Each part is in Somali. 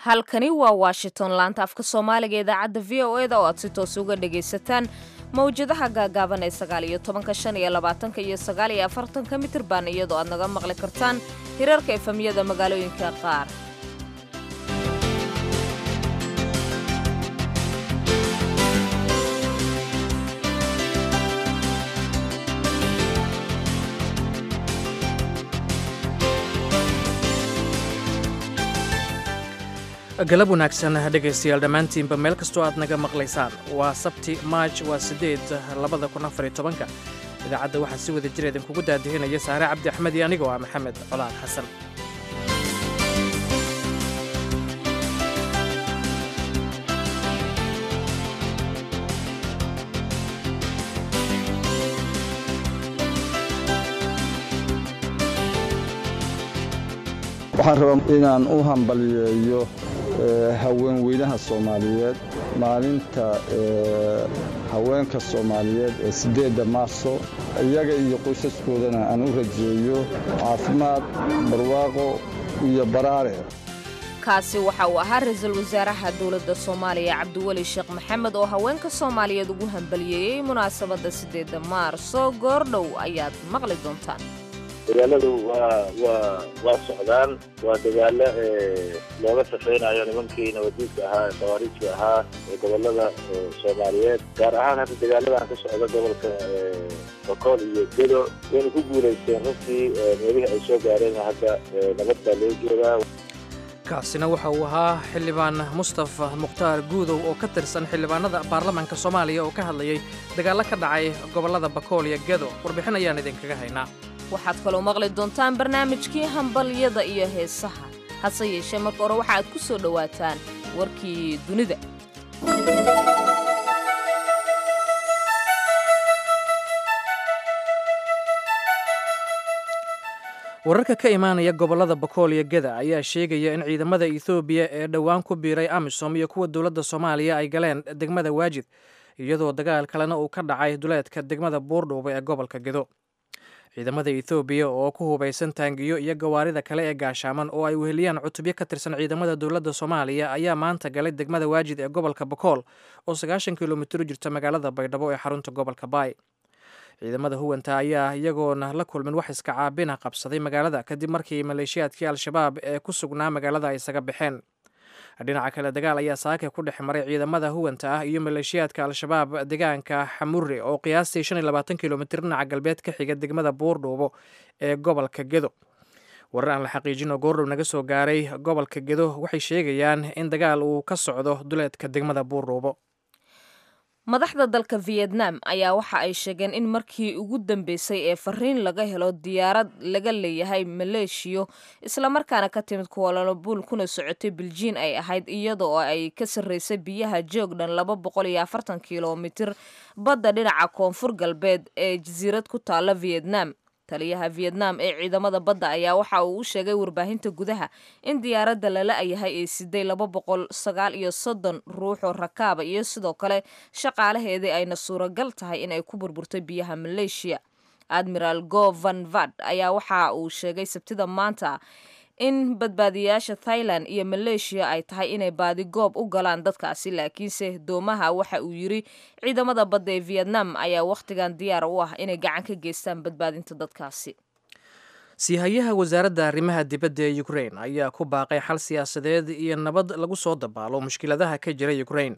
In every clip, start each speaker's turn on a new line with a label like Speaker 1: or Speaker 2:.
Speaker 1: halkani waa washington laanta afka soomaaliga idaacadda v o e da oo aad si toos uga dhagaysataan mawjadaha gaagaaban ee sagaal iyo tobanka shan iyo labaatanka iyo sagaal iyo afartanka mitirban iyadoo aad naga maqli kartaan hirarka efamiyada magaalooyinka qaar
Speaker 2: galab wanaagsan dhegaystayaal dhammaantiinba meel kastoo aad naga maqlaysaan waa sabti maaj waa siddeed labada kun afariyo tobanka idaacadda waxaa si wada jira idinkugu daadihinaya saare cabdi axmed iyo anigoo ah maxamed colaad xasan
Speaker 3: waxaan rabaa inaan u hambaliyeeyo haweenweynaha soomaaliyeed maalinta haweenka soomaaliyeed ee siddeedda maarso iyaga iyo qoysaskoodana aan u rajeeyo caafimaad barwaaqo iyo baraare
Speaker 1: kaasi waxa uu ahaa ra-iisul wasaaraha dowladda soomaaliya cabdiweli sheekh maxamed oo haweenka soomaaliyeed ugu hambaliyeeyey munaasabadda siddeedda maarso goordhow ayaad maqli doontaan
Speaker 4: dagaaladu waa waa waa socdaan waa dagaalo looga safaynayo nimankii nabaddiidka ahaa ee khawaariijka ahaa ee gobolada soomaaliyeed gaar ahaan hadda dagaaladan ka socda gobolka bokool iyo gedo wayna ku guulaysteen runtii meelihii ay soo gaareen hadda nabad baa loo joogaa
Speaker 2: kaasina waxa uu ahaa xildhibaan mustafa mukhtaar guudow oo ka tirsan xildhibaanada baarlamaanka soomaaliya oo ka hadlayay dagaallo ka dhacay gobollada bakool iyo gedo warbixin ayaan idinkaga haynaa
Speaker 1: waxaad kaloo maqli doontaan barnaamijkii hambalyada iyo heesaha hase yeeshee marka hore waxa aad ku soo dhowaataan warkii dunida
Speaker 2: wararka ka imaanaya gobollada bakool iyo geda ayaa sheegaya in ciidamada ethoobiya ee dhowaan ku biiray amisom iyo kuwa dowladda soomaaliya ay galeen degmada waajid iyadoo dagaal kalena uu ka dhacay duleedka degmada buurdhuuba ee gobolka gedo ciidamada ethoobiya oo ku hubaysan taangiyo iyo gawaarida kale ee gaashaaman oo ay weheliyaan cutubyo ka tirsan ciidamada dowladda soomaaliya ayaa maanta galay degmada waajid ee gobolka bakool oo sagaashan kilomitir u jirta magaalada baydhabo ee xarunta gobolka baay ciidamada huwanta ayaa iyagoona la kulmin wax iska caabina qabsaday magaalada kadib markii maleeshiyaadkii al-shabaab ee ku sugnaa magaalada ay isaga baxeen dhinaca kale dagaal ayaa saaka ku dhex maray ciidamada huwanta ah iyo maleeshiyaadka al-shabaab deegaanka xamure oo qiyaastii shan iyo labaatan kilomitir dhinaca galbeed ka xiga degmada buurdhuubo ee gobolka gedo warar aan la xaqiijin oo goordhow naga soo gaaray gobolka gedo waxay sheegayaan in dagaal uu ka socdo duleedka degmada buurdhuubo
Speaker 1: madaxda dalka vietnam ayaa waxa ay sheegeen in markii ugu dambeysay ee fariin laga helo diyaarad laga leeyahay maleeshiyo islamarkaana ka timid kuwalalabuul kuna socotay biljiin ay ahayd iyada oo ay ka sarreysay biyaha joogdhan laba boqol iyo afartan kilomitir badda dhinaca koonfur galbeed ee jasiirad ku taalla vietnam taliyaha vietnam ee ciidamada badda ayaa waxa uu u sheegay warbaahinta gudaha in diyaaradda lala yahay ay siday laba boqol sagaal iyo soddon ruux oo rakaaba iyo sidoo kale shaqaalaheedii ayna suuragal tahay in ay ku burburtay biyaha maleeshiya admiral go van vad ayaa waxa uu sheegay sabtida maanta in badbaadiyayaasha thailand iyo maleeshiya ay tahay inay baadi goob u galaan dadkaasi laakiinse doomaha waxa uu yiri ciidamada badda ee vietnam ayaa wakhtigan diyaar u ah inay gacan ka geystaan badbaadinta dadkaasi
Speaker 2: siihayaha wasaaradda arrimaha dibadda ee ukrain ayaa ku baaqay xal siyaasadeed iyo nabad lagu soo dabaalo mushkiladaha ka jira ukrain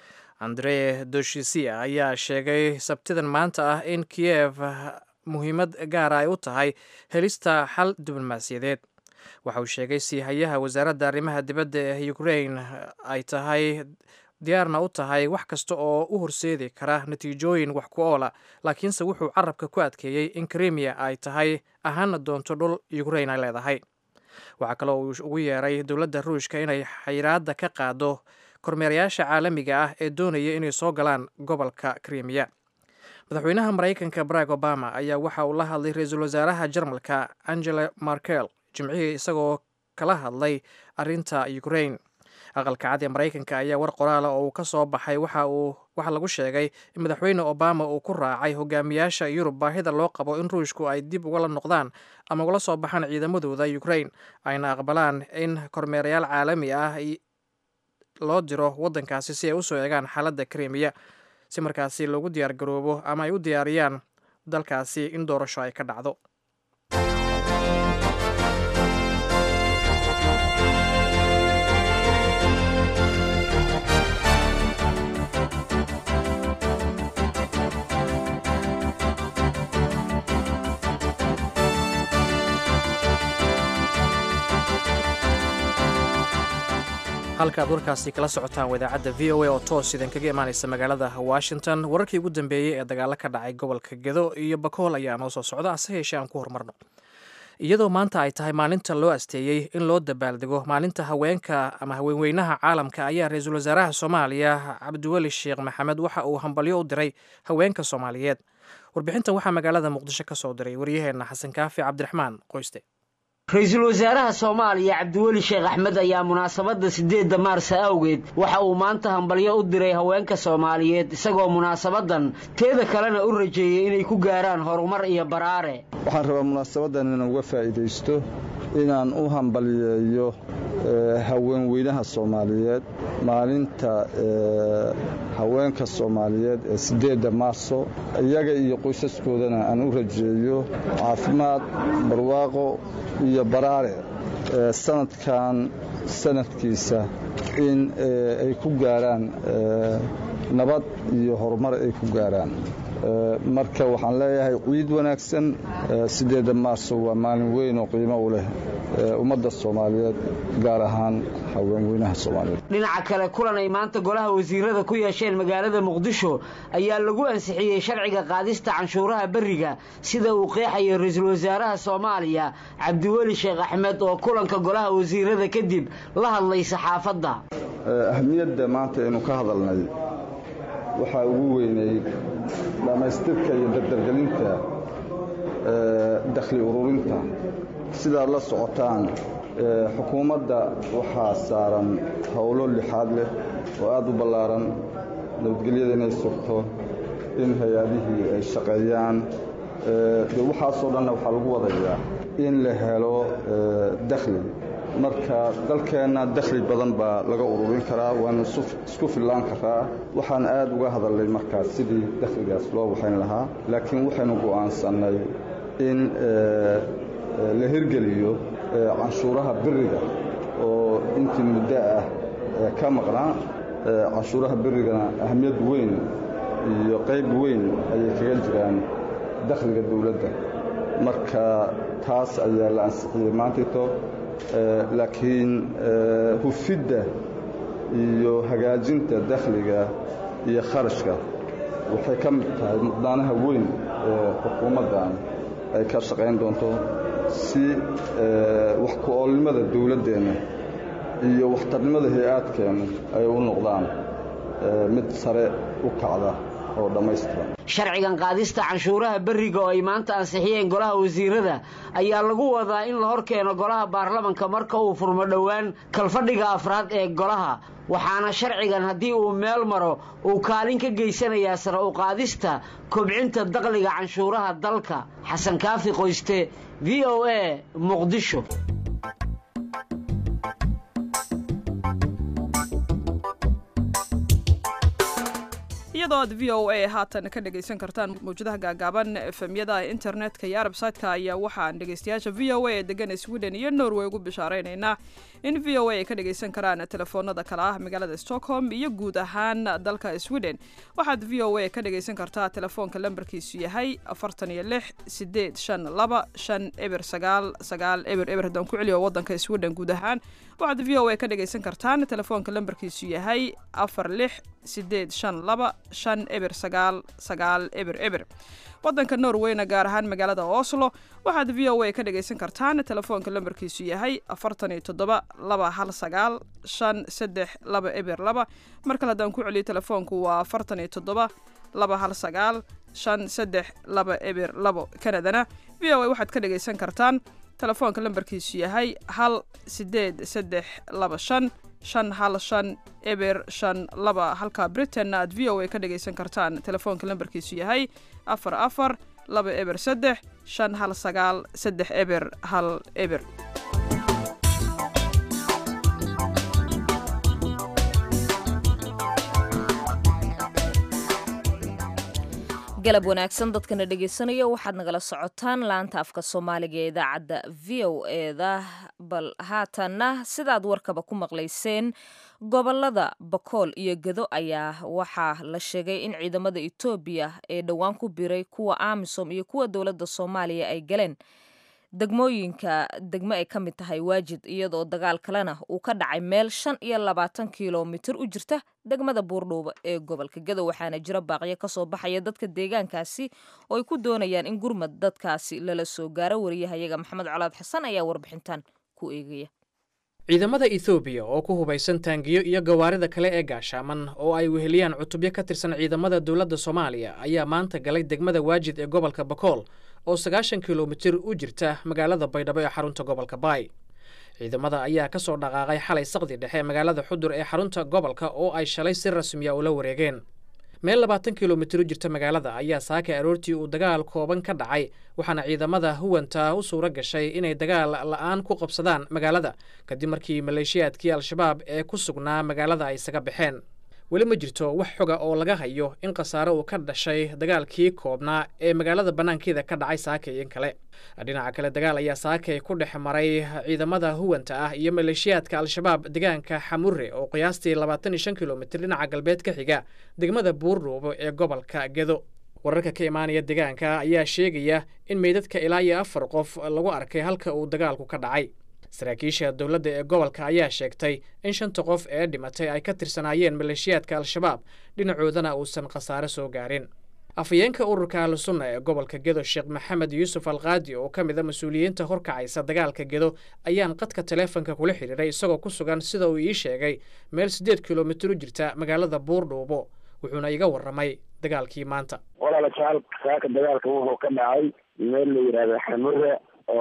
Speaker 2: andre doshisia ayaa sheegay sabtidan maanta ah in kiyev muhiimad gaara ay u tahay helista xal diblomaasiyadeed waxa uu sheegay siihayaha wasaaradda arrimaha dibadda ee ukrain ay tahay diyaarna u tahay wax kasta oo u horseedi kara natiijooyin wax ku oola laakiinse wuxuu carabka ku adkeeyey in krimiya ay tahay ahaana doonto dhul ukrain ay leedahay waxaa kaloo uu ugu yeeray dowladda ruushka inay xayiraadda ka qaado kormeerayaasha caalamiga ah ee doonaya inay soo galaan gobolka krimiya madaxweynaha maraykanka barack obama ayaa waxa uu la hadlay ra-iisul wasaaraha jarmalka angela markel jimcihii isagoo kala hadlay arrinta ukrain aqalka cad ee maraykanka ayaa war qoraala oo uu ka soo baxay waxa uu waxaa lagu sheegay in madaxweyne obama uu ku raacay hogaamiyaasha yurub baahida loo qabo in ruushku ay dib ugala noqdaan ama ugala soo baxaan ciidamadooda ukrain ayna aqbalaan in kormeerayaal caalami ah loo diro waddankaasi si ay usoo eegaan xaaladda krimiya si markaasi loogu diyaar garoobo ama ay u diyaariyaan dalkaasi in doorasho ay ka dhacdo halkaaad warkaasi kala socotaan wadaacadda v o a oo toos idinkaga imaanaysa magaalada washington wararkii ugu dambeeyey ee dagaalo ka dhacay gobolka gedo iyo bakool ayaa noo soo socda hase yeeshee aan ku horumarno iyadoo maanta ay tahay maalinta loo asteeyey in loo dabaaldego maalinta haweenka ama haweenweynaha caalamka ayaa ra-iisul wasaaraha soomaaliya cabdiweli sheekh maxamed waxa uu hambalyo u diray haweenka soomaaliyeed warbixintan waxaa magaalada muqdisho ka soo diray waryaheenna xasan kaafi cabdiraxmaan qoyste
Speaker 5: ra-iisul wasaaraha soomaaliya cabdiweli sheekh axmed ayaa munaasabadda siddeedda maarsa awgeed waxa uu maanta hambalyo u diray haweenka soomaaliyeed isagoo munaasabadan teeda kalena u rajeeyey inay ku gaaraan horumar iyo baraare
Speaker 3: waxaan rabaa munaasabadan inaan uga faa'iidaysto inaan u hambalyeeyo haweenweynaha soomaaliyeed maalinta haweenka soomaaliyeed ee siddeedda maarso iyaga iyo qoysaskoodana aan u rajeeyo caafimaad barwaaqo iyo baraare sanadkan sanadkiisa in ay ku gaaraan nabad iyo horumar ay ku gaaraan marka waxaan leeyahay ciid wanaagsan siddeedda maarso waa maalin weyn oo qiimo u leh ummadda soomaaliyeed gaar ahaan haweenweynaha soomaaliyeed
Speaker 5: dhinaca kale kulan ay maanta golaha wasiirada ku yeesheen magaalada muqdisho ayaa lagu ansixiyey sharciga qaadista canshuuraha berriga sida uu qeexayo ra-iisul wasaaraha soomaaliya cabdiweli sheekh axmed oo kulanka golaha wasiirada kadib la hadlay saxaafadda
Speaker 3: ahmiyadda maanta aynu ka hadalnay waxaa ugu weynay dhammaystirka iyo dardargelinta dakhli ururinta sidaad la socotaan xukuumadda waxaa saaran howlo lixaad leh oo aad u ballaaran nabadgelyada inay sugto in hay-adihii ay shaqeeyaan de waxaasoo dhanna waxaa lagu wadayaa in la helo dakhli marka dalkeenna dakhli badan baa laga ururin karaa waanu isku fillaan karaa waxaan aad uga hadalnay markaas sidii dakhligaas loo waxayn lahaa laakiin waxaynu go'aansannay in la hirgeliyo canshuuraha beriga oo intii muddo ah ka maqnaa canshuuraha berigana ahmiyad weyn iyo qayb weyn ayay kaga jiraan dakhliga dawladda marka taas ayaa la ansixiyey maantayto laakiin hufidda iyo hagaajinta dakhliga iyo kharashka waxay ka mid tahay muqdaanaha weyn ee xukuumaddan ay ka shaqayn doonto si wax ku-oolnimada dawladdeenna iyo waxtarnimada hay-aadkeenna ay u noqdaan mid sare u kacda oo dhammaystiran
Speaker 5: sharcigan qaadista canshuuraha berriga oo ay maanta ansixiyeen golaha wasiirada ayaa lagu wadaa in la hor keeno golaha baarlamanka marka uu furmo dhowaan kalfadhiga afraad ee golaha waxaana sharcigan haddii uu meel maro uu kaalin ka geysanayaa sare u qaadista kobcinta dakhliga canshuuraha dalka xasan kaafi qoyste v o a muqdisho
Speaker 6: iyadoo aad v o a haatan ka dhegaysan kartaan mawjadaha gaagaaban efemyada internetka iyo arbsaytka ayaa waxaan dhegaystayaasha v o a ee degan sweden iyo norway ugu bishaaraynaynaa in v o a ay ka dhagaysan karaan telefoonada kale ah magaalada stockholm iyo guud ahaan dalka sweden waxaad v o a ka dhagaysan kartaa telefoonka lambarkiisu yahay afartan iyo lix sideed shan laba shan eber sagaal sagaal eber eber haddaan ku celiyo wadanka sweden guud ahaan waxaad v o a ka dhagaysan kartaan telefoonka lambarkiisu yahay afar lix sideed shan laba shan eber sagaal sagaal eber eber wadanka norweyna gaar ahaan magaalada oslo waxaad v o a ka dhagaysan kartaan telefoonka lambarkiisu yahay afartan iyo toddoba laba hal sagaal shan saddex laba eber laba mar kale haddaan ku celiyo telefoonku waa afartan iyo toddoba laba hal sagaal shan saddex laba eber labo kanadana v o a waxaad ka dhagaysan kartaan telefoonka lambarkiisu yahay hal sideed saddex laba shan shan hal shan eber shan laba halka britainna aad v o a ka dhagaysan kartaan telefoonka lambarkiisu yahay afar afar laba eber saddex shan hal sagaal saddex eber hal eber
Speaker 1: galab wanaagsan dadkana dhegaysanaya waxaad nagala socotaan laanta afka soomaaliga ee idaacadda v o eda bal haatanna sidaad warkaba ku maqlayseen gobolada bakool iyo gedo ayaa waxaa la sheegay in ciidamada etoobiya ee dhowaan ku biray kuwa amisom iyo kuwa dowladda soomaaliya ay galeen degmooyinka degmo ay ka mid tahay waajid iyadoo dagaal kalena uu ka dhacay meel shan iyo labaatan kilomitir u jirta degmada buurdhuuba ee gobolka gedo waxaana jira baaqyo kasoo baxaya dadka deegaankaasi oo ay ku doonayaan in gurmad dadkaasi lala soo gaaro wariyahayaga maxamed colaad xasan ayaa warbixintan ku eegaya
Speaker 2: ciidamada ethoobiya oo ku hubaysan taangiyo iyo gawaarida kale ee gaashaaman oo ay weheliyaan cutubyo ka tirsan ciidamada dowladda soomaaliya ayaa maanta galay degmada waajid ee gobolka bakool oo sagaashan kilomitir u jirta magaalada baydhabo ee xarunta gobolka baay ciidamada ayaa ka soo dhaqaaqay xalay saqdi dhexe magaalada xudur ee xarunta gobolka oo ay shalay si rasmiya ula wareegeen meel labaatan kilomitir u jirta magaalada ayaa saakay aroortii uu dagaal kooban ka dhacay waxaana ciidamada huwanta u suura gashay inay dagaal la'aan ku qabsadaan magaalada kadib markii maleeshiyaadkii al-shabaab ee ku sugnaa magaalada ay isaga baxeen weli ma jirto wax xoga oo laga hayo in khasaare uu ka dhashay dagaalkii koobnaa ee magaalada bannaankeeda ka dhacay saakay in kale dhinaca kale dagaal ayaa saakay ku dhex maray ciidamada huwanta ah iyo maleeshiyaadka al-shabaab deegaanka xamure oo qiyaastii labaatan iyo shan kilomitir dhinaca galbeed ka xiga degmada buurdhuubo ee gobolka gedo wararka ka imaanaya deegaanka ayaa sheegaya in meydadka ilaa iyo afar qof lagu arkay halka uu dagaalku ka dhacay saraakiisha dowladda ee gobolka ayaa sheegtay in shanta qof ee dhimatay ay ka tirsanaayeen maleeshiyaadka al-shabaab dhinacoodana uusan khasaare soo gaarin afhayeenka ururka ahlusunna ee gobolka gedo sheekh maxamed yuusuf alkaadi oo ka mid a mas-uuliyiinta horkacaysa dagaalka gedo ayaan qadka taleefonka kula xidhiiray isagoo ku sugan sida uu ii sheegay meel siddeed kilomitir u jirta magaalada buurdhuubo wuxuuna iga warramay dagaalkii maanta
Speaker 7: walaala jaal saaka dagaalka wuxuu ka dhacay meel la yidhaahdo xamure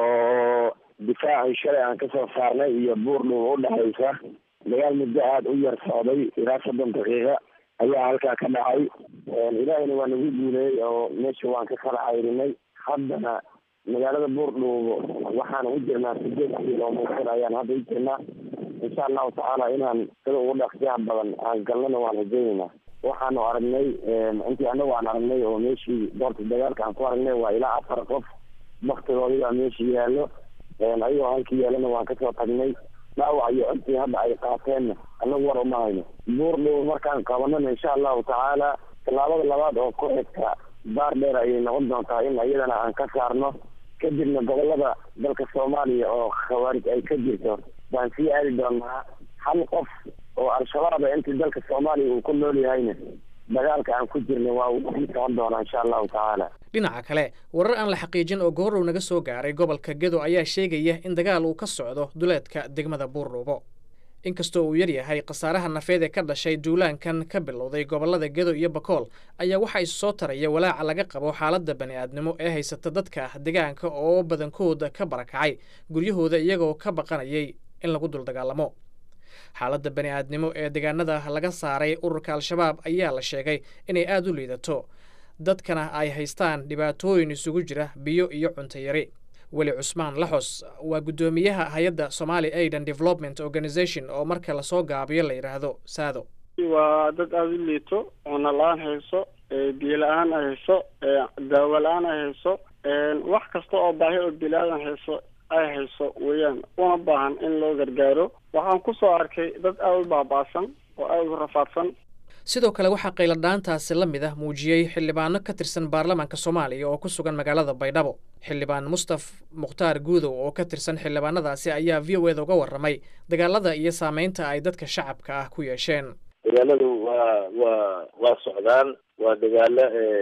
Speaker 7: oo difaacii shalay aan kasoo saarnay iyo buurdhuuba udhexaysa dagaal muddo aada u yar socday ilaa soddon daqiiqa ayaa halkaa ka dhacay ilaahayna waa nagu guuleeyey oo meesha waan ka kala cayrinay haddana magaalada buurdhuubo waxaan u jirnaa sideed kilomitir ayaan hadda u jirnaa insha allahu tacaala inaan sida ugu dhaqsiyaha badan aan galnana waan rajaynaynaa waxaanu aragnay intii anagu aan aragnay oo meeshii doorta dagaalka aan ku aragnay waa ilaa afar qof baktigoodii baa meesha yaallo ayagoo halkii yaalana waan kasoo tagnay dhaawac iyo codkii hadda ay qaateenna anagu war uma hayno buurdhow markaan qabanana insha allahu tacaala tallaabada labaad oo ku xigta baar dheer ayay noqon doontaa in iyadana aan ka saarno kadibna gobolada dalka soomaaliya oo khawaarij ay ka jirto baan sii aadi doonaa hal qof oo al-shabaaba intii dalka soomaaliya uu ku nool yahayna dagaalka aan ku jirna waa uu mid socon doonaa insha allahu tacaala
Speaker 2: dhinaca kale warar aan la xaqiijin oo goorrow naga soo gaaray gobolka gedo ayaa sheegaya in dagaal uu ka socdo duleedka degmada buurdhuubo inkastoo uu yar yahay khasaaraha nafeed ee ka dhashay duulaankan ka bilowday gobollada gedo iyo bakool ayaa waxaa isu soo taraya walaaca laga qabo xaaladda bani'aadnimo ee haysata dadka deegaanka oo badankooda ka barakacay guryahooda iyagoo ka baqanayay in lagu dul dagaalamo xaaladda bani'aadnimo ee deegaanada laga saaray ururka al-shabaab ayaa la sheegay inay aada u liidato dadkana ay haystaan dhibaatooyin isugu jira biyo iyo cunto yari weli cusmaan laxos waa guddoomiyaha hay-adda somali aidan development organization oo marka lasoo gaabiyo la yidhaahdo saado
Speaker 8: waa dad aada u liito cuno la-aan hayso biyo la-aan ay hayso daawo la-aan ay hayso wax kasta oo baahi oo bilaadan hayso ay hayso weeyaan una baahan in loo gargaaro waxaan kusoo arkay dad aada u baaba'san oo aada u rafaadsan
Speaker 2: sidoo kale waxaa qayladhaantaasi la mid ah muujiyey xildhibaano ka tirsan baarlamaanka soomaaliya oo ku sugan magaalada baydhabo xildhibaan mustaf mukhtaar guudow oo ka tirsan xildhibaanadaasi ayaa v o eda uga warramay dagaalada iyo saameynta ay dadka shacabka ah ku yeesheen
Speaker 4: dagaaladu waa waa waa socdaan waa dagaalo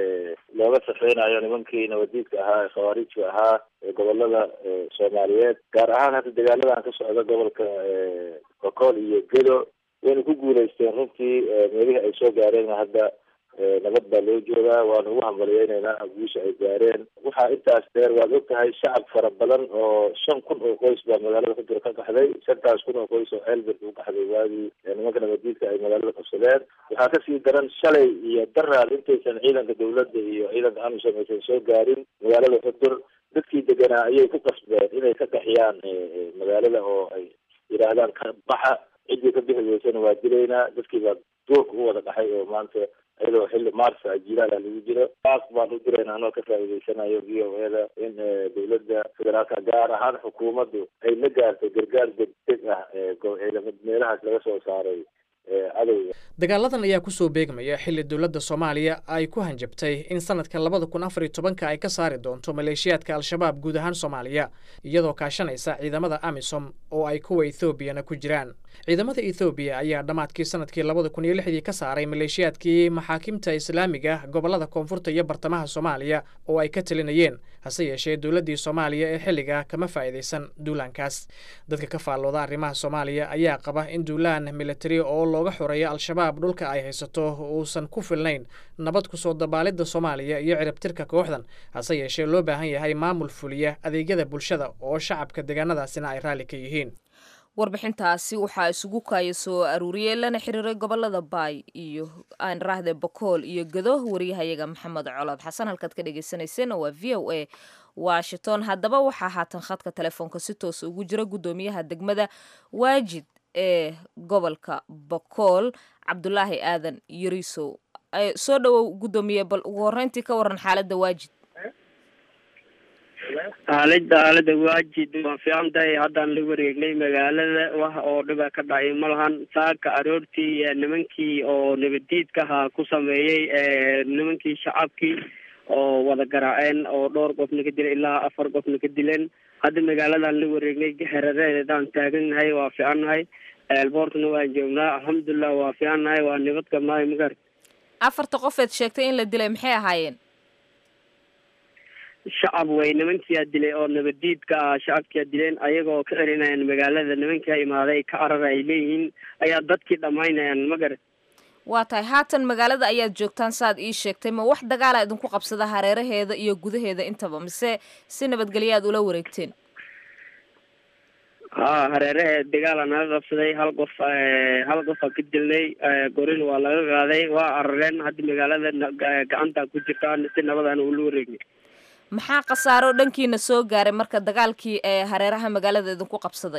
Speaker 4: looga safeynayo nimankii nabadiidka ahaa ee khawaarijka ahaa ee gobolada soomaaliyeed gaar ahaan hadda dagaaladan ka socda gobolka bakool iyo gedo wayna ku guulaysteen runtii meelihii ay soo gaareen hadda nabad baa loo joogaa waana ugu hambaliyeyneynaa guusha ay gaareen waxaa intaas dheer waad og tahay shacab fara badan oo shan kun oo qoys baa magaalada xudur ka baxday shantaas kun oo qoys oo ceelbert u baxday waagii nimanka nabadiidka ay magaalada qabsadeen waxaa kasii daran shalay iyo daraad intaysan ciidanka dawladda iyo ciidanka amisom aysan soo gaarin magaalada xudur dadkii deganaa ayay ku qasbeen inay ka qaxiyaan magaalada oo ay yidhaahdaan ka baxa ciddii ka bixi weysana waa dilaynaa dadkii baa duurka u wada dhaxay oo maanta iyadoo xilli maarsa jilaala lagu jiro taas baan u dirayna anoo ka faa'iidaysanayo v o eda in dowladda federaalka gaar ahaan xukuumaddu ay la gaartay gargaar degdeg ah meelahaas laga soo saaray cadowga
Speaker 2: dagaaladan ayaa kusoo beegmaya xilli dowladda soomaaliya ay ku hanjabtay in sanadka labada kun afar iyo tobanka ay ka saari doonto maleeshiyaadka al-shabaab guud ahaan soomaaliya iyadoo kaashanaysa ciidamada amisom oo ay kuwa ethoobiana ku jiraan ciidamada ethoobiya ayaa dhammaadkii sanadkii labada kun iyo lixdii ka saaray maleeshiyaadkii maxaakimta islaamiga gobollada koonfurta iyo bartamaha soomaaliya oo ay ka talinayeen hase yeeshee dowladdii soomaaliya ee xilliga kama faa'iidaysan duulaankaas dadka ka faallooda arrimaha soomaaliya ayaa qaba in duulaan militari oo looga xoreeyo al-shabaab dhulka ay haysato uusan ku filnayn nabad kusoo dabaalidda soomaaliya iyo ciribtirka kooxdan hase yeeshee loo baahan yahay maamul fuliya adeegyada bulshada oo shacabka deegaanadaasina ay raalli ka yihiin
Speaker 1: warbixintaasi waxaa isugu kaaya soo aruuriyey lana xiriiray gobolada baay iyo aan raahde bokool iyo gado wariyahayaga maxamed colaad xasan halkaad ka dhegeysaneyseen waa v o a washington haddaba waxaa haatan khadka telefoonka si toos ugu jira guddoomiyaha degmada waajid ee gobolka bokool cabdulaahi aadan yariisow soo dhowow guddoomiye bal ugu horreyntii ka waran xaaladda waajid
Speaker 9: xaalada xaalada waajid waa fiican tahay haddaan la wareegnay magaalada wax oo dhiba ka dhacay ma lahan saaka aroortii nimankii oo nabadiidka ahaa ku sameeyey nimankii shacabkii oo wada garaaceen oo dhowr qofna ka dileen ilaa afar qofna ka dileen hadda magaaladan la wareegnay xeradeedaan taagannahay waa fiicannahay eelboortna waan joognaa alxamdulilah waa fiicannahay waa nabad qabnahay magar
Speaker 1: afarta qofeed sheegtay in la dilay maxay ahaayeen
Speaker 9: shacab way nimankiia dilay oo nabadiidka ah shacabkia dileen ayagoo ka celinayaan magaalada nimankia imaaday ka carara ay leeyihiin ayaa dadkii dhammaynayaan ma garat
Speaker 1: waa tahay haatan magaalada ayaad joogtaan saaad ii sheegtay ma wax dagaala idinku qabsada hareeraheeda iyo gudaheeda intaba mise si nabadgelya aad ula wareegteen
Speaker 9: ha hareeraheed dagaala naga qabsaday hal qof hal qofaa ka dilnay gorin waa laga qaaday waa carareen hadda magaalada gacanta ku jirta si nabadaan ula wareegnay
Speaker 1: maxaa khasaaro dhankiina soo gaaray marka dagaalkii ee hareeraha magaalada idinku qabsaday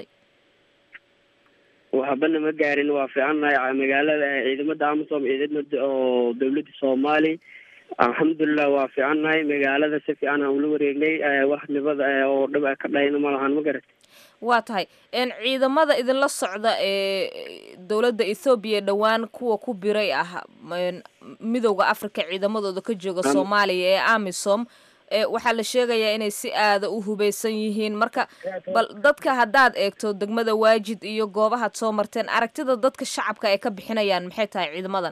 Speaker 9: waxbana ma gaarin waa fiicannahay magaalada ciidamada amisom ciidamada oo dawladda soomaali alxamdulilah waa fiicannahay magaalada si fiican aan ula wareegnay wax nibad oo dhib ka dhayna ma lahan ma garat
Speaker 1: waa tahay ciidamada idinla socda ee dowladda ethoobiya dhowaan kuwa ku biray ah midowda africa ciidamadooda ka jooga soomaaliya ee amisom waxaa la sheegayaa inay si aada u hubeysan yihiin marka bal dadka haddaad eegto degmada waajid iyo goobahaad soo marteen aragtida dadka shacabka ay ka bixinayaan maxay tahay ciidamadan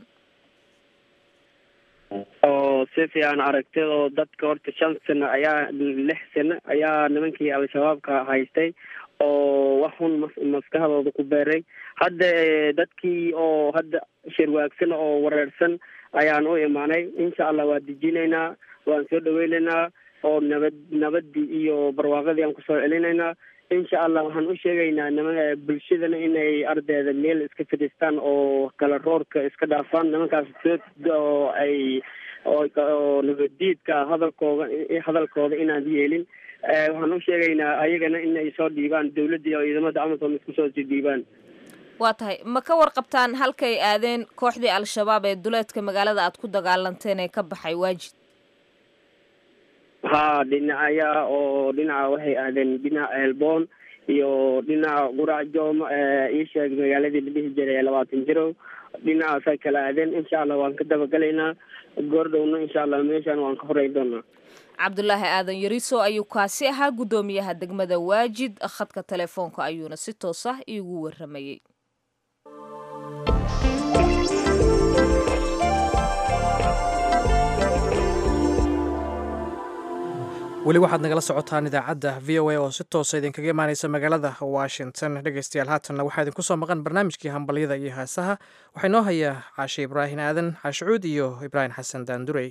Speaker 9: oo si fiican aragtida oo dadka horta shan sano ayaa lix sano ayaa nimankii al-shabaabka haystay oo wax xun maskaxdooda ku beeray hadda dadkii oo hadda shirwaagsan oo wareersan ayaan u imaanay insha allah waa dejinaynaa waan soo dhaweynaynaa oo nabad nabadii iyo barwaaqadii aan kusoo celinaynaa insha allah waxaan u sheegaynaa nima bulshadana inay ardayda meel iska fadhiistaan oo kala roorka iska dhaafaan nimankaas oo ay oo nabadiidka hadalkooda hadalkooda inaan yeelin waxaan u sheegaynaa ayagana inay soo dhiibaan dawladda iyo ciidamada amazon isku soo sii dhiibaan
Speaker 1: waa tahay ma ka warqabtaan halkay aadeen kooxdii al-shabaab ee duleedka magaalada aad ku dagaalanteen ee ka baxay waajid
Speaker 9: ha dhinacaya oo dhinaca waxay aadeen dhinaca elboon iyo dhinaca qurac jooma ii sheeg magaaladii la dhihi jiray labaatan jirow dhinacaasay kala aadeen insha allah waan ka dabagalaynaa goordhowna insha allah meeshaan waan ka horeyn doonaa
Speaker 1: cabdulaahi aadan yariso ayuu kaasi ahaa guddoomiyaha degmada waajid khadka telefoonka ayuuna si toos ah iigu waramayey
Speaker 2: weli waxaad nagala socotaan idaacadda v o a oo si toosa idinkaga imaaneysa magaalada washington dhegeystayaal haatanna waxaa idinku soo maqan barnaamijkii hambalyada iyo heesaha waxaa inoo hayaa caashe ibraahim aadan caashicuud iyo ibraahim xasan daandurey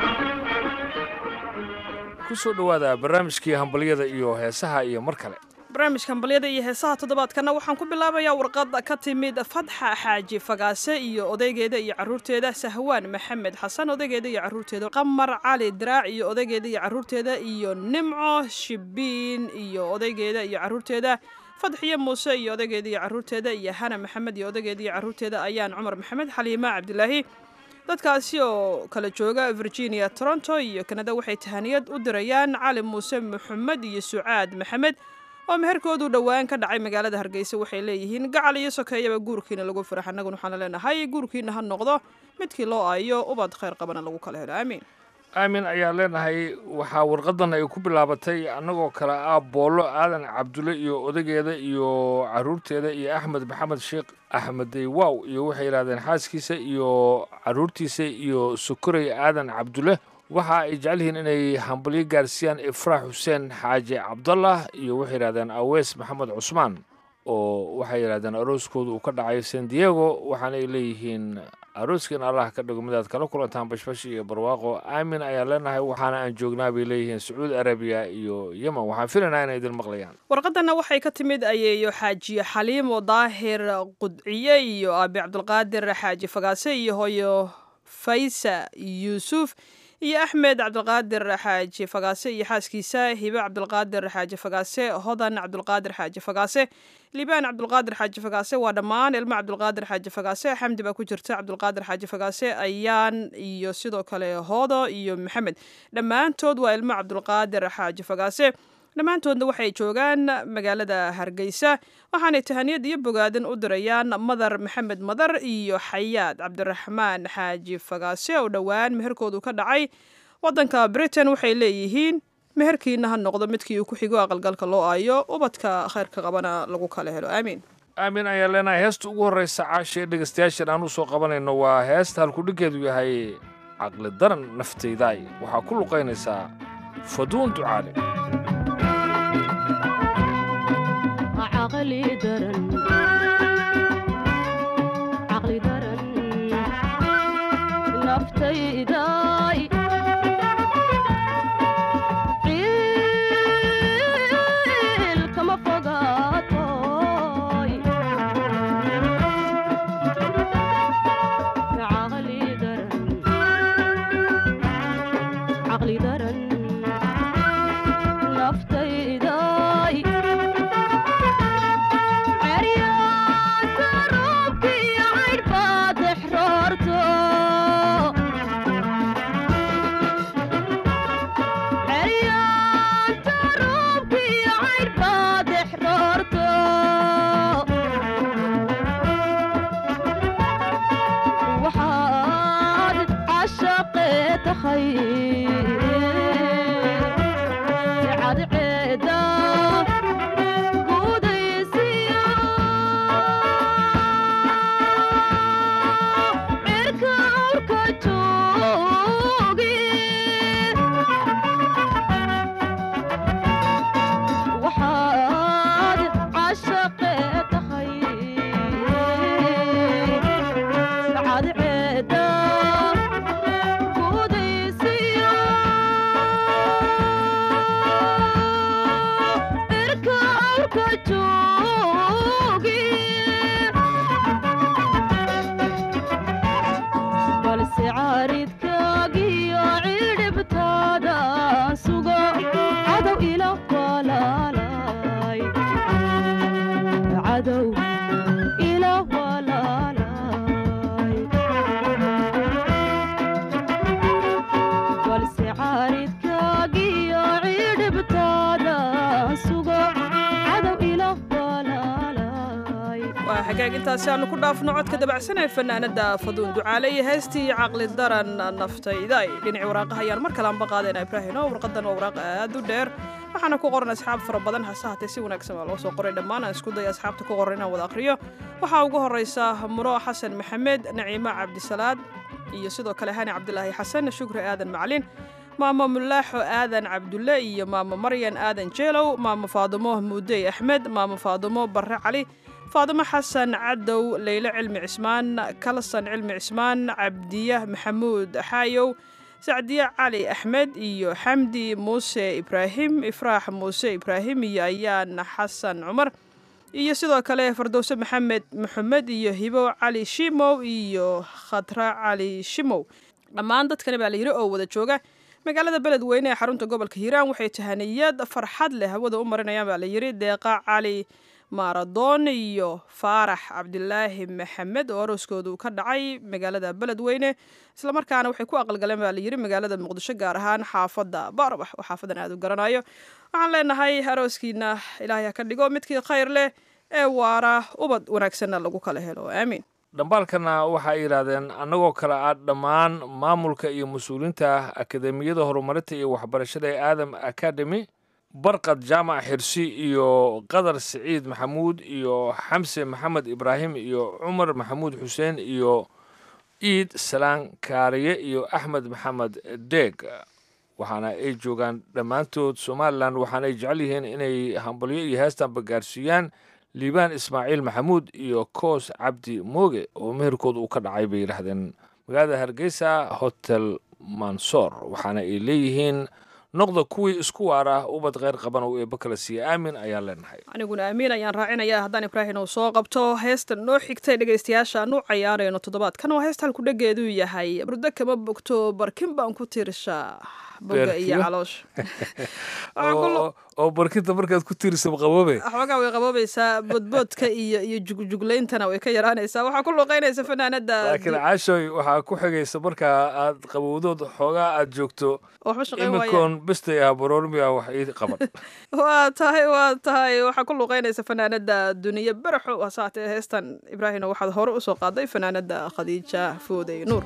Speaker 10: kusoo dhowaada barnaamijkii hambalyada iyo heesaha iyo mar kale
Speaker 6: barnaamijka hambalyada iyo heesaha toddobaadkana waxaan ku bilaabayaa warqad ka timid fatxa xaaji fagaase iyo odaygeeda iyo caruurteeda sahwaan maxamed xasan odaygeeda iyo caruurteeda qamar cali diraac iyo odaygeeda iyo caruurteeda iyo nimco shibiin iyo odaygeeda iyo caruurteeda fadxiyo muuse iyo odaygeeda iyo caruurteeda iyo hana maxamed iyo odaygeeda iyo caruurteeda ayaan cumar maxamed xaliima cabdilaahi dadkaasi oo kala jooga virginia toronto iyo kanada waxay tahaniyad u dirayaan cali muuse maxamed iyo sucaad maxamed oo meherkoodu dhowaan ka dhacay magaalada hargeysa waxay leeyihiin gacal iyo sokeeyaba guurkiina lagu farax annaguna waxaana leenahay guurkiina ha noqdo midkii loo aayo ubad khayr qabana lagu kala helo aamiin
Speaker 10: aamin ayaan leenahay waxaa warqadan ay ku bilaabatay annagoo kale ah boollo aadan cabdulle iyo odageeda iyo caruurteeda iyo axmed maxamed sheekh axmed deywaw iyo waxay yidhahdeen xaaskiisa iyo caruurtiisa iyo sokorey aadan cabdulle waxa ay jecel yihiin inay hambalyo gaarsiiyaan ifraax xuseen xaaji cabdallah iyo waxay yidhahdeen aweys maxamed cusmaan oo waxay yidhahdeen arooskooda uu ka dhacay san diego waxaana ay leeyihiin arooskan allah ka dhigo midaad kala kulantaan bashbash iyo barwaaqo aamin ayaan leenahay waxaana aan joognaa bay leeyihiin sacuudi arabiya iyo yemen waxaan filaynaa inay idin maqlayaan
Speaker 6: warqadana waxay ka timid ayeeyo xaaji xaliimo daahir qudciye iyo aabi cabdulqaadir xaaji fagaase iyo hooyo faysa yuusuf iyo axmed cabdulqaadir xaaji fagaase iyo xaaskiisa hibe cabdulqaadir xaaji fagaase hodan cabdulqaadir xaaji fagaase liibaan cabdulqaadir xaaji fagaase waa dhammaan ilmo cabdulqaadir xaaji fagaase xamdi baa ku jirta cabdulqaadir xaaji fagaase ayaan iyo sidoo kale hoodo iyo maxamed dhammaantood waa ilmo cabdulqaadir xaaji fagaase dhammaantoodna waxay joogaan magaalada hargeysa waxaanay tahaniyad iyo bogaadin u dirayaan madar maxamed madar iyo xayaad cabdiraxmaan xaaji fagaase oo dhowaan meherkoodu ka dhacay wadanka britain waxay leeyihiin meherkiina ha noqdo midkii uu ku xigo aqalgalka loo aayo ubadka khayrka qabana lagu kala helo aamiin
Speaker 10: aamin ayaan leenahay heesta ugu horreysa caashee dhegaystayaashan aan u soo qabanayno waa heesta halkudhiggeedu yahay caqli daran naftaydaay waxaa ku luqaynaysaa faduun ducaale
Speaker 11: عقلي درن عقلي درن نفتي داي عيل كما فقاطوي عقلي درن عقلي درن نفتي داي عاد عيدا قوديسيا عركا عركا توقي وحاد عشق تخيل عاد عيدا قوديسيا عركا عركا توقي balse caaridkaagiyo cidhibtaada sugo cadow ila walaalay cadow ila walaalay balse caaridkaagiyo cidhibtaada sugo cadow ila walaalay
Speaker 6: waa xagaag intaasi aanu ku dhaafno codka dabacsan ee fanaanada faduun ducaale iyo heestii caqli daran naftayday dhinaci waraaqaha ayaan mar kale anba qaadayna ibraahino warqadan waa waraaq aad u dheer waxaana ku qoran asxaab fara badan hase haatee si wanaagsan waa loo soo qoray dhammaan aan isku daya asxaabta ku qoran inaan wada aqriyo waxaa ugu horeysa muro xasan maxamed naciimo cabdisalaad iyo sidoo kale hani cabdilaahi xasan shukri aadan maclin maamo mulaaxo aadan cabdulle iyo maamo maryan aadan jeelow maamo faadumo muudey axmed maamo faadumo barre cali faadimo xasan cadow leyle cilmi cismaan kalsan cilmi cismaan cabdiya maxamuud xaayow sacdiye cali axmed iyo xamdi muuse ibraahim ifraax muuse ibraahim iyo ayaan xasan cumar iyo sidoo kale fardowse maxamed maxamed iyo hibo cali shimow iyo khatra cali shimow dhammaan dadkani baa la yidhi oo wada jooga magaalada beledweyne ee xarunta gobolka hiiraan waxay tahaniyad farxad leh hawada u marinayaan baa la yidhi deeqa cali maaradoon iyo faarax cabdilaahi maxamed oo arooskoodu ka dhacay magaalada beledweyne islamarkaana waxay ku aqalgaleen baa layidhi magaalada muqdisho gaar ahaan xaafadda baarbax oo xaafadan aada u garanayo waxaan leenahay arooskiina ilaahay ha ka dhigo midkii khayr leh ee waara ubad wanaagsanna lagu kala helo aamiin
Speaker 10: dhambaalkana waxay yidhaahdeen annagoo kale ah dhammaan maamulka iyo mas-uuliyiinta akademiyada horumarinta iyo waxbarashada ee aadam academy barqad jaamac xirsi iyo qadar siciid maxamuud iyo xamse maxamed ibraahim iyo cumar maxamuud xuseen iyo iid salaan kaariye iyo axmed maxamed deeg waxaana ay joogaan dhammaantood somalilan waxaana ay jecel yihiin inay hambalyo iyo heestanba gaarsiiyaan liibaan ismaaciil maxamuud iyo koos cabdi mooge oo meherkooda uu ka dhacay bay yidhaahdeen magaalada hargeysa hotel mansoor waxaana ay leeyihiin noqda kuwii isku waar ah ubad kheyr qaban oo eebba kala siiya aamin ayaan leenahay
Speaker 6: aniguna amiin ayaan raacinaya haddaan ibraahim uu soo qabto heesta noo xigtay dhegaystayaasha aan u cayaarayno toddobaadkan waa heesta halku dhegeedu yahay burdo kama bogto barkin baan ku tiirshaa boga iyo
Speaker 10: Beerkiyo.
Speaker 6: caloosha
Speaker 10: oo oo barkinta markaad ku tiirsaba qaboobe
Speaker 6: xoogaa way qaboobaysaa boodboodka iyo iyo jugjuglayntana way ka yaraanaysaa waxaa ku luuqeynaysa fanaanada
Speaker 10: laakiin caashoy waxaa ku xigaysa markaa aad qabowdood xoogaa aad joogto
Speaker 6: waxba shaqayn waaya
Speaker 10: imikoon bestay ah baroormiya wax ii qaban
Speaker 6: waa tahay waa tahay waxaa ku luuqeynaysa fanaanada duniya baraxo hasaatee heestan ibraahim waxaad hore usoo qaaday fanaanada khadiija foodey nuur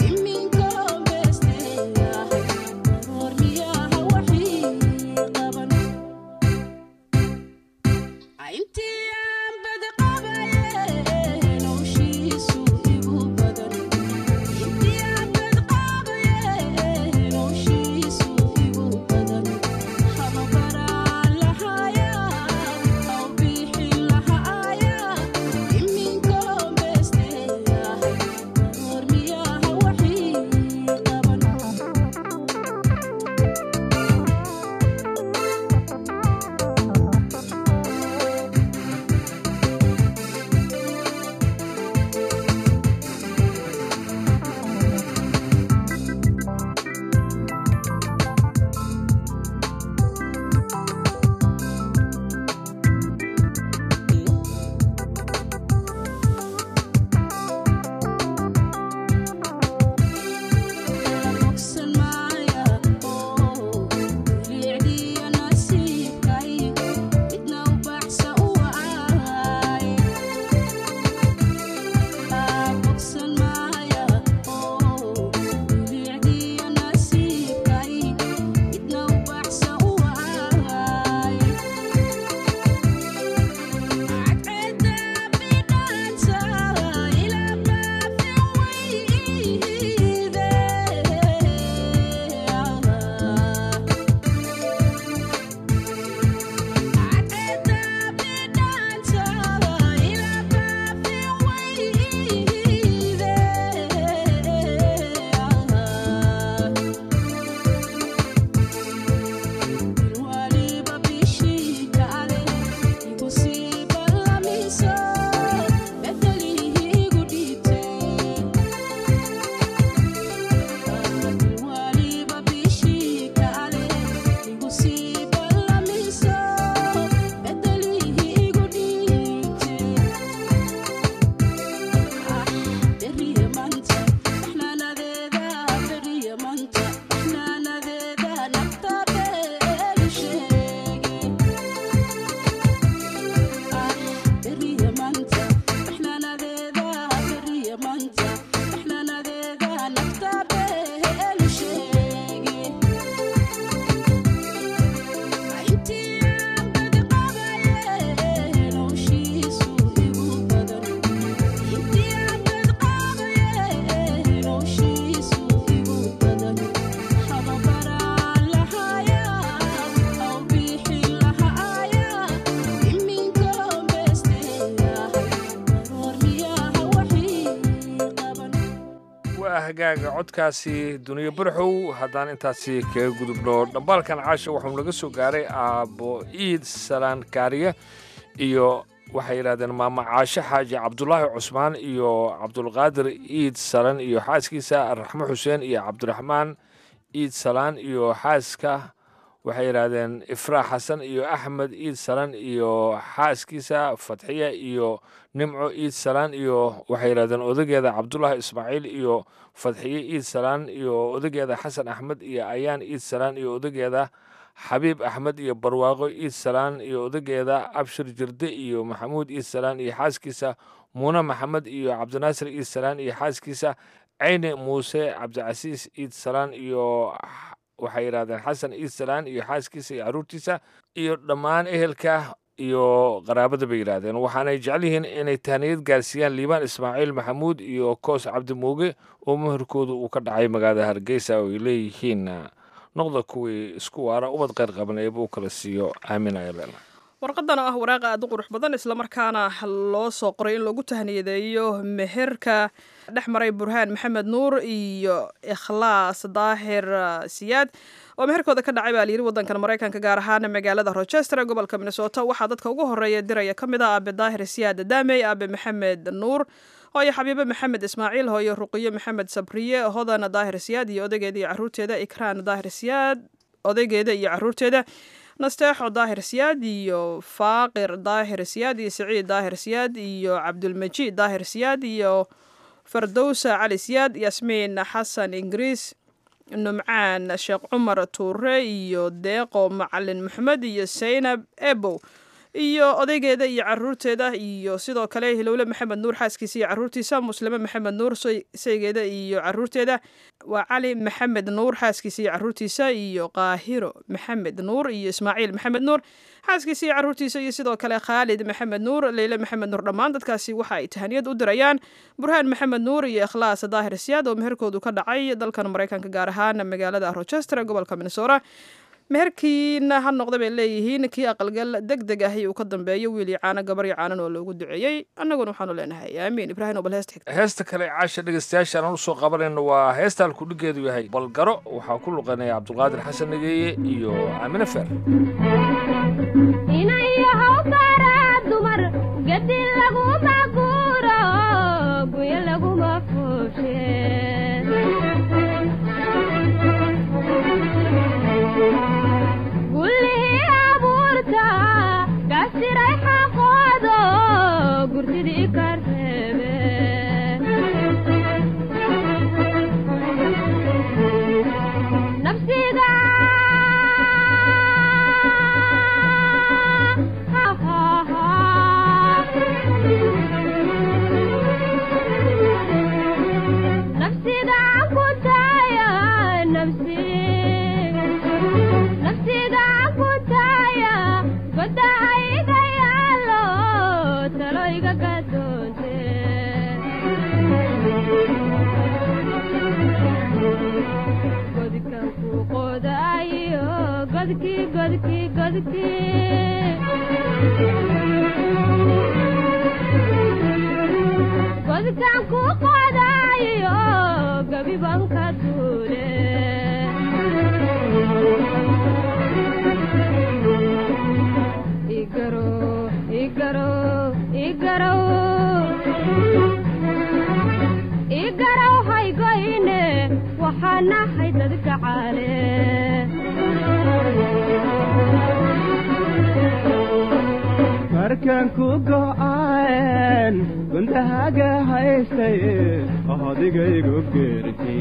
Speaker 11: Qaban
Speaker 10: hagaaga codkaasi duniyo barxow haddaan intaasi kaga gudubno dhambaalkan caasha waxuu naga soo gaaray aabbo iid salaan kaariye iyo waxay yidhahdeen maama caashe xaaji cabdulaahi cusmaan iyo cabdulqaadir iid salan iyo xaaskiisa raxmo xuseen iyo cabdiraxmaan iid salaan iyo xaaska waxay yidhaahdeen ifraax xasan iyo axmed iid salan iyo xaaskiisa fatxiya iyo nimco iid salaan iyo waxay yidhahdeen odageeda cabdulaahi ismaaciil iyo fadxiye iid salaan iyo odageeda xasan axmed iyo ayaan iid salaan iyo odageeda xabiib axmed iyo barwaaqo iid salaan iyo odageeda abshir jirde iyo maxamuud iid salaan iyo xaaskiisa muune maxamed iyo cabdinaasir iid salaan iyo xaaskiisa ceyne muuse cabdicasiis iid salaan iyo waxay yidhahdeen xasan iid salaan iyo xaaskiisa iyo caruurtiisa iyo dhammaan ehelka iyo qaraabada bay yidhaahdeen waxaanay jecel yihiin inay tahniyad gaarsiiyaan liibaan ismaaciil maxamuud iyo koos cabdimuuge oo meherkooda uu ka dhacay magaalada hargeysa oo ay leeyihiin noqda kuwii isku waara ubad qayr qaban eeba u kala siiyo aamin ayalen
Speaker 6: warqadan oo ah waraaq aad u qurux badan islamarkaana loo soo qoray in lagu tahniyadeeyo meherka dhex maray burhaan maxamed nuur iyo ikhlaas daahir siyaad oo meherkooda ka dhacay baa layidhi waddankan maraykanka gaar ahaan magaalada rochester ee gobolka minnesota waxaa dadka ugu horeeya diraya ka mid ah aabe daahir siyaad daamey aabe maxamed nuur hooyo xabiibe maxamed ismaaciil hooyo ruqiyo maxamed sabriye hodan daahir siyaad iyo odaygeeda iyo caruurteeda ikraan daahir siyaad odaygeeda iyo caruurteeda nasteexo daahir siyaad iyo faaqir daahir siyaad iyo siciid daahir siyaad iyo cabdulmajiid daahir siyaad iyo fardowsa cali siyaad yasmiin xasan ingiriis numcaan sheekh cumar tuure iyo deeqo macalin maxamed iyo saynab ebow iyo odaygeeda iyo caruurteeda iyo sidoo kale hilowle maxamed nuur xaaskiisa iyo caruurtiisa muslime maxamed nuur saygeeda iyo caruurteeda waa cali maxamed nuur xaaskiisa iyo caruurtiisa iyo qaahiro maxamed nuur iyo ismaaciil maxamed nuur xaaskiisa iyo caruurtiisa iyo sidoo kale khaalid maxamed nuur leyle maxamed nuur dhammaan dadkaasi waxa ay tahaniyad u dirayaan burhaan maxamed nuur iyo ikhlaas daahir siyaad oo meherkoodu ka dhacay dalkan maraykanka gaar ahaan magaalada rochester ee gobolka minnesota meherkiina ha noqda bay leeyihiin kii aqalgal deg deg ahi uu ka dambeeyo wiil iyo caano gabar iyo caanan oo loogu duceeyey annaguna waxaanu leenahay aamiin ibraahim oo bal heesta xigta
Speaker 10: heesta kale caasha dhegeystayaasha aan usoo qabanayno waa heesta halkudhigeedu yahay balgaro waxaa ku luqanaya cabdulqaadir xasan nageeye iyo aamine feer
Speaker 11: inayahow baraa dumar gadi laguma guuro guya laguma fuushe gullihii abuurta gasiray xaqoodo gurtidii ka reebe nafsiga nafsiga ku taaya nafsi nafsiga ku taaya goda ayga yaalo talo iga gadoonte godkan ku qodaayo godkii godkii godkii godkan ku qodaayo gabiban ka duule igaro igaro igaro igarow haygoyne waxaa nahay dadka caale
Speaker 12: markaan ku go'aan gundahaga haystay odigaygu geerti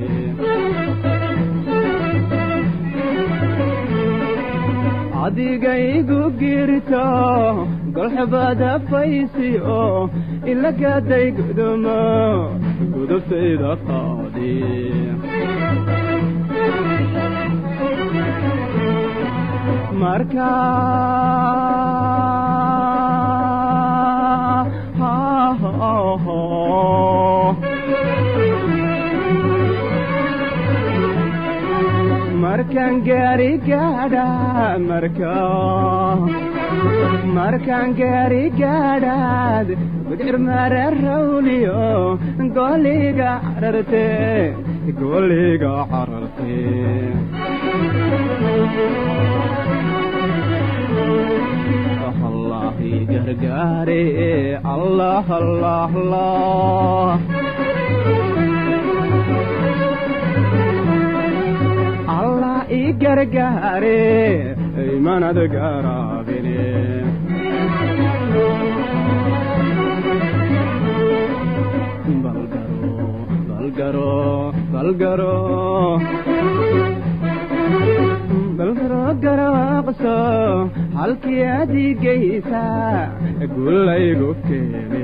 Speaker 12: adigaygu girto golxubada faysi oo ilagaday gudumo gudubtayda qaadi marka marka markaan gaari gaadha marka markaan gaari gaadhaad gudcir mara rawliyo goliga cararte goliga cararte allahi gargaare allah allah allah allah i gargaare imanad garaabine balgaro balgaro balgaro garaaqso halkii adigaysa gulaygu keene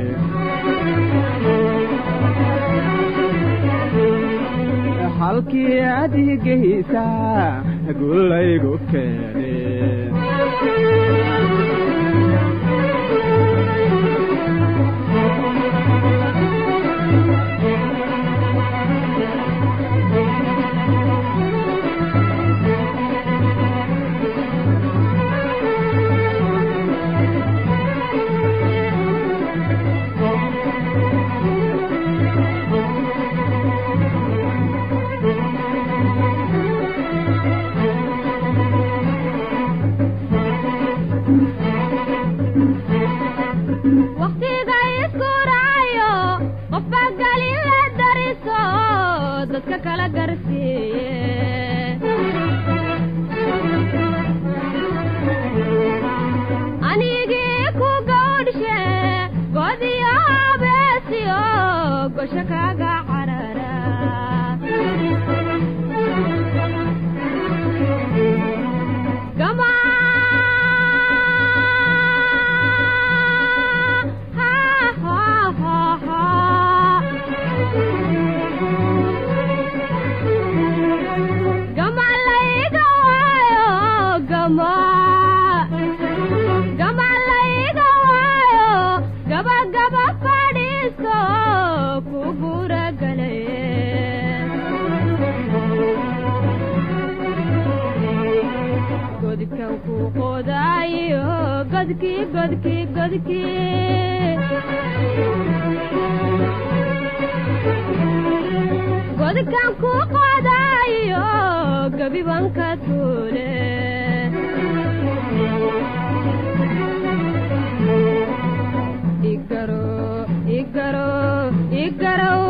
Speaker 12: halkii adigaysa gulaygu keene
Speaker 11: waqtiga isku raayo qofba galin la dariso dadka kala garsiiye anigii ku gawdhishe godiyo habeesiyo gosho kaga carara gama gama layga waayo gama gama layga waayo gaba gaba fadhiisto ku guragalaye godkan ku qodaayo godkii godkii godkii godkan ku qodaayo gabibanka tuule igaro igaro igaraw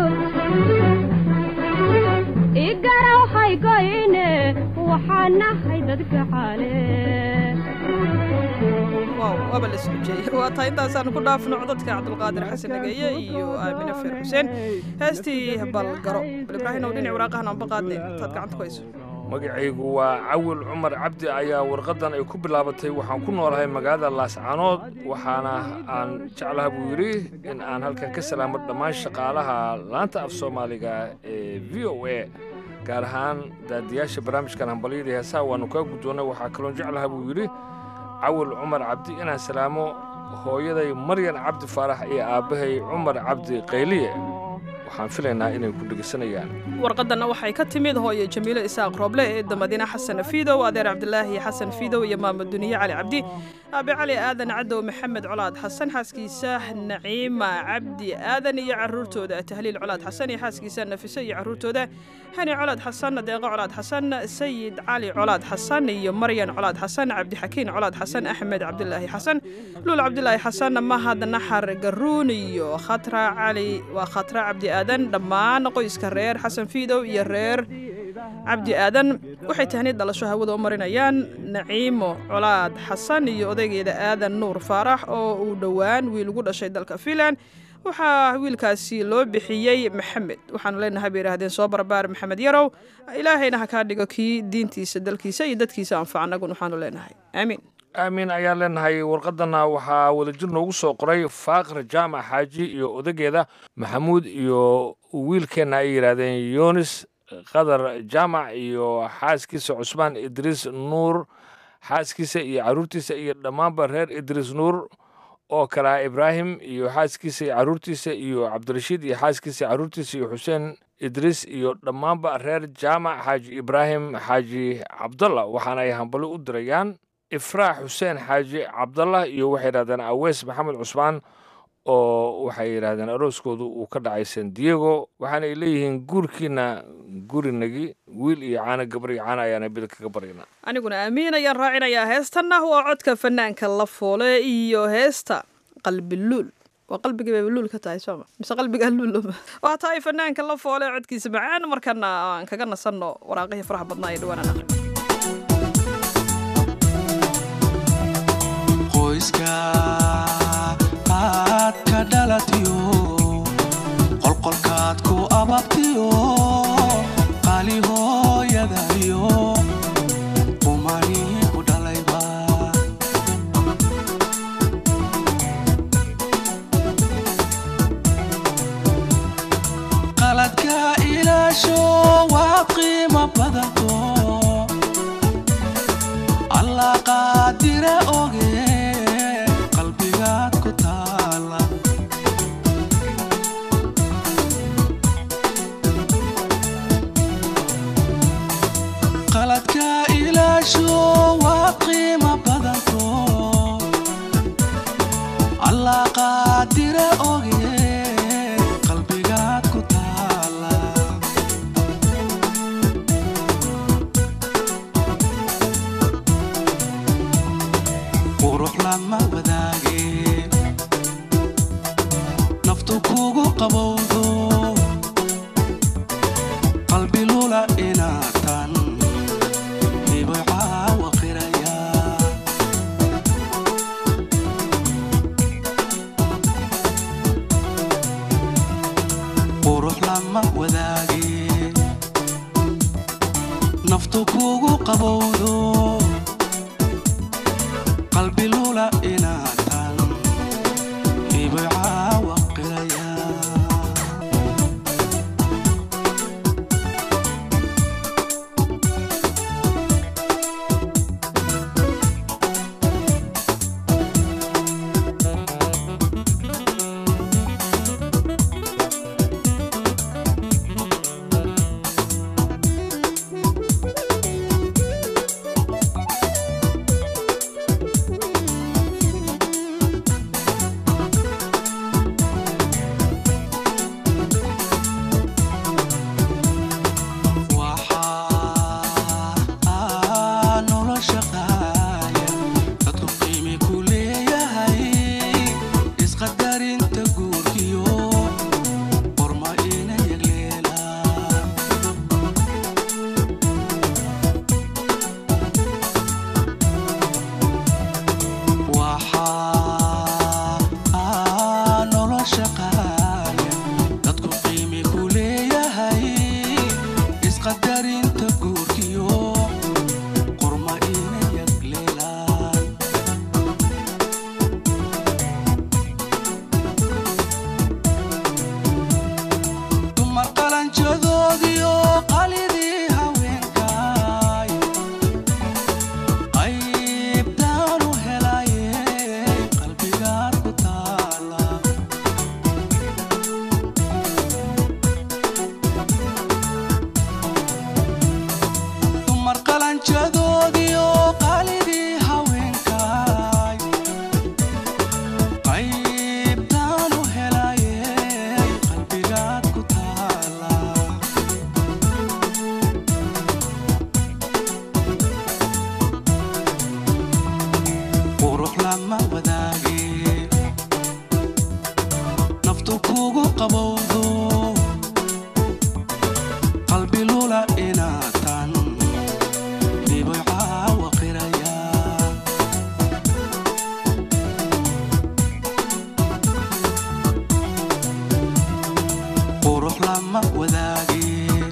Speaker 11: igaraw haygoyne waxaan nahay dadka xaale
Speaker 6: waaw waaba la isku jeeyay waa tahay intaasaan ku dhaafno codadka cabdulqaadir xasan nageeye iyo aamine feer xuseen heestii balgaro bal ibraahim ow dhinac waraaqahan aanba qaadnay intaad gacanta ku hayso
Speaker 10: magacaygu waa cawil cumar cabdi ayaa warqaddan ay ku bilaabatay waxaan ku noolahay magaalada laascaanood waxaana aan jeclaha buu yidhi in aan halkan ka salaamo dhammaan shaqaalaha laanta af soomaaliga ee v o a gaar ahaan daadiyaasha barnaamijkan hambalyada heesaha waannu kaa guddoonnay waxaa kaloon jeclaha buu yidhi cawil cumar cabdi inaan salaamo hooyaday maryan cabdi faarax iyo aabbahay cumar cabdi qayliye waxaan filaynaa inay ku dhegeysanayaan
Speaker 6: warqadanna waxay ka timid hooye jamiilo isaaq rooble eedda madiine xasan fiidow adeer cabdilaahi xasan fiidow iyo maamo duniye cali cabdi aabe cali aadan cadow maxamed colaad xasan xaaskiisa naciima cabdi aadan iyo caruurtooda tahliil colaad xasan iyo xaaskiisa nafise iyo caruurtooda hani colaad xasan deeqo colaad xasan sayid cali colaad xasan iyo maryan colaad xasan cabdixakiin colaad xasan axmed cabdilaahi xasan luul cabdilaahi xasan mahad naxar garuun iyo khatra cali waa khatra cabdi aadan dhammaan qoyska reer xasan fiidow iyo reer cabdi aadan waxay tahniid dhalasho hawada u marinayaan naciimo colaad xasan iyo odaygeeda aadan nuur faarax oo uu dhowaan wiil ugu dhashay dalka fiinland waxaa wiilkaasi loo bixiyey maxamed waxaanu leenahay bay yidhaahdeen soo barbaar maxamed yarow ilaahayna ha kaa dhigo kii diintiisa dalkiisa iyo dadkiisa anfaca annagun waxaanu leenahay aamiin
Speaker 10: aamin ayaan leenahay warqadana waxaa wadajir noogu soo qoray faaqir jaamac xaaji iyo odageeda maxamuud iyo wiilkeenna ay yidhaahdeen yunis qadar jaamac iyo xaaskiisa cusmaan idriis nuur xaaskiisa iyo caruurtiisa iyo dhammaanba reer idriis nuur oo kalaa ibraahim iyo xaaskiisa iyo caruurtiisa iyo cabdirashiid iyo xaaskiisa iyo caruurtiisa iyo xuseen idriis iyo dhammaanba reer jaamac xaaji ibraahim xaaji cabdalla waxaana ay hambali u dirayaan ifraax xuseen xaaji cabdallah iyo waxay yidhahdeen aweys maxamed cusmaan oo waxay yidhaahdeen arooskoodu uu ka dhacay san diego waxaana ay leeyihiin guurkiina gurinagi wiil iyo caano gabar iyo caano ayaana bida kaga baryana
Speaker 6: aniguna aamiin ayaan raacinayaa heestanna waa codka fanaanka la foole iyo heesta qalbiluul waa qalbigii bay luul ka tahay sooma mise qalbigaa luul waa tahay fanaanka la foole codkiisa macaan markana aan kaga nasanno waraaqihii faraha badnaa ee dhawaanaan aqrin
Speaker 13: qoyska aad ka dhalatiyo qolqolkaad ku ababtiyo qali hooyadayo qumani ku dhalayba qaladka ilaasho waa qiimo badanto allah qaadire oge qalbigaad ku taala qaladka ilaasho waa qiimo badanto allah qaadire oge qalbigaad ku taala qurux lama wadaage naftu kugu qabowdo qalbi lula inaatan hibay caawa qiraya qurux lama wadaage naftu kugu qabowdo qalbi lula inaatan hibay caawa qiraya waxaa nolosha qaaya dadku qiimi ku leeyahay isqadarinta guurkiyo qorma ina yagleelaan waxaa nolosha qaaya dadku qiimi ku leeyahay isqadarinta guurkiyo qorma ina yagleelaan dumar qalanjadoodiyo qalidii haweenkaay qaybtaanu helaye qalbigaad ku taala dumar qalanjadoodiyo qalidii haweenkaay qaybtaanu helaye qalbigaad ku taala qurux lama wadaage naftu kugu qabowdo qalbi lula inaatan dhibay caawa qiraya qurux lama wadaage